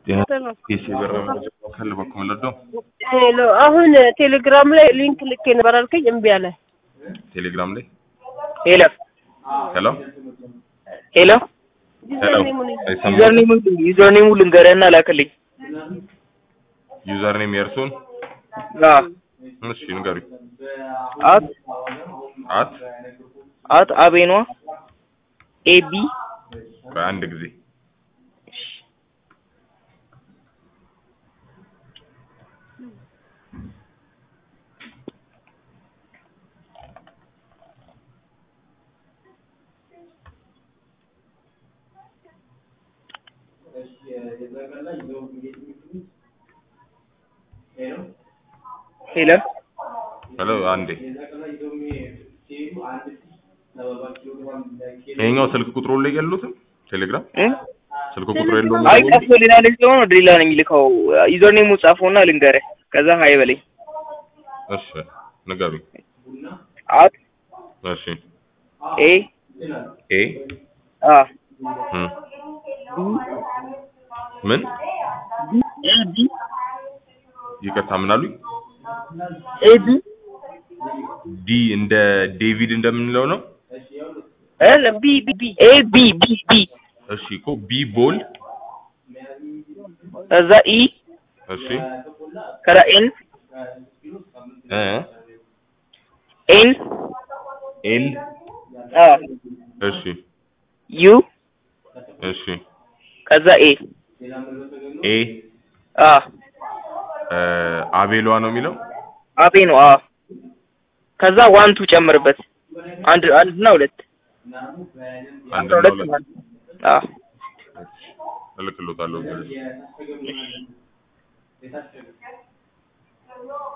ፒሲ ብር መካከል በኩል ለዶ ሄሎ አሁን ቴሌግራም ላይ ሊንክ ልኬ ነበር አልከኝ፣ እምቢ አለ። ቴሌግራም ላይ ሄሎ ሄሎ ሄሎ ሄሎ አይሰማም። ዩዘርኔሙ ዩዘርኔሙ ልንገርህና ላክልኝ። ዩዘር ኔም የእርሱን አዎ እሺ ንገሩኝ። አት አት አት አቤኗ ኤቢ በአንድ ጊዜ ሄሎ ሄሎ አንዴ ይሄኛው ስልክ ቁጥሩ ላይ የሉትም ቴሌግራም እ? ስልክ ቁጥሩ የለውም አይ ቀፎ ሌላ ልጅ ስለሆነ ወደ ሌላ ነው የሚልከው። ዩዘርኔሙ ጻፈውና ልንገርህ፣ ከዛ ሀይ በለኝ። እሺ ንገሩኝ አት እሺ ኤ ኤ አ እም ምን ኤቢ ይቅርታ ምን አሉኝ ኤቢ ዲ እንደ ዴቪድ እንደምንለው ነው እ ቢ ቢ ቢ ኤ ቢ ቢ ቢ እሺ እኮ ቢ ቦል ከዛ ኢ እሺ ከዛ ኤን እ ኤን ኤል አ እሺ ዩ እሺ ከዛ ኤ ኤ አ እ አቤሏ ነው የሚለው አቤ ነው አ ከዛ ዋን ቱ ጨምርበት አንድ አንድ እና ሁለት አንድ አስራ እና ሁለት ሁለት ማለት አ እልክልዎታለሁ